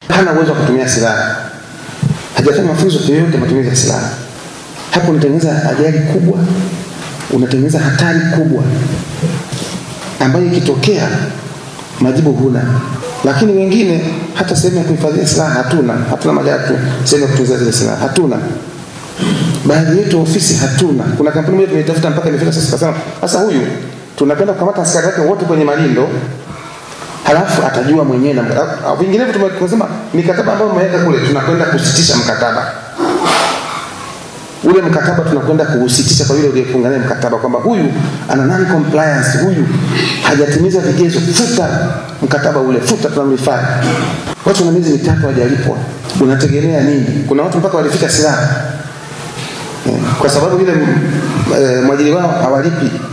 hana uwezo wa kutumia silaha, hajafanya mafunzo yoyote ya matumizi ya silaha, hapo unatengeneza ajali kubwa, unatengeneza hatari kubwa ambayo ikitokea majibu huna. Lakini wengine hata sehemu ya kuhifadhia silaha hatuna, hatuna magari tu, sehemu ya kutunzia zile silaha hatuna. Baadhi yetu ofisi hatuna. Kuna kampuni moja tumeitafuta mpaka imefika sasa, kasema sasa huyu tunapenda kukamata askari wake wote kwenye malindo, halafu atajua mwenyewe na vinginevyo. Tumesema mikataba ambayo umeweka kule, tunakwenda kusitisha mkataba ule mkataba tunakwenda kuusitisha kwa yule uliyefunga naye mkataba kwamba huyu ana non compliance, huyu hajatimiza vigezo, futa mkataba ule, futa, tunamhifadhi. Watu na miezi mitatu hawajalipwa, unategemea nini? Kuna watu mpaka walifika silaha kwa sababu yule e, mwajiri wao hawalipi